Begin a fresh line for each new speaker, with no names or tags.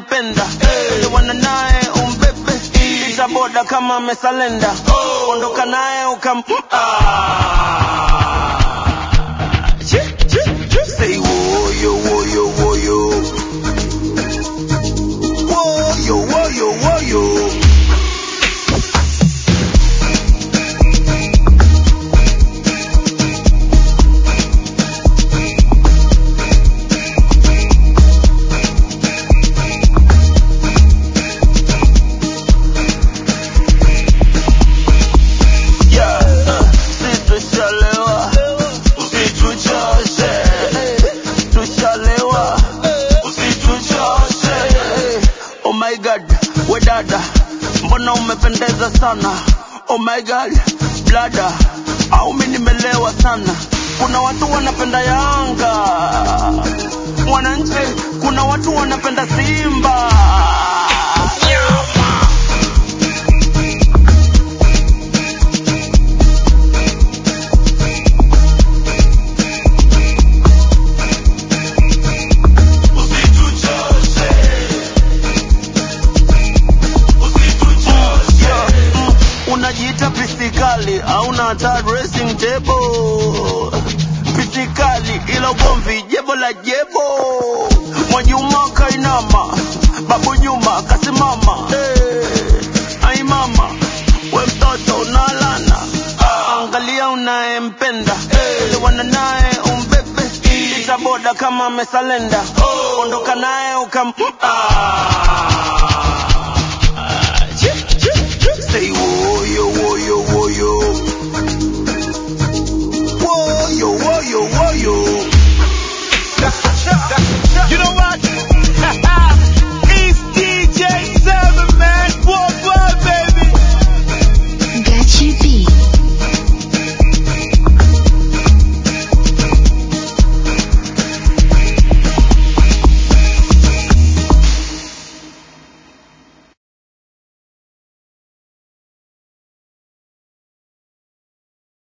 unayempenda elewana naye umbebe ita boda kama amesalenda ondoka naye ukam Ah. Chi, chi, chi. Say woyo woyo woyo woyo woyo woyo Yeah, uh, si tushalewa, usituchoshe. Tushalewa, usituchoshe. Oh my God, we dada, mbona umependeza sana? Oh my God, blada, au mimi nimelewa sana? Kuna watu wanapenda Yanga, wananchi, kuna watu wanapenda Simba. Yeah, mm, unajiita pisikali hauna hata dressing table pisikali ila ugomvi jebo la jebo mwajuma kainama babu nyuma kasimama hey, ai mama we mtoto unalana angalia unayempenda elewana naye umbebe ita boda kama amesalenda ondoka naye ukam ah.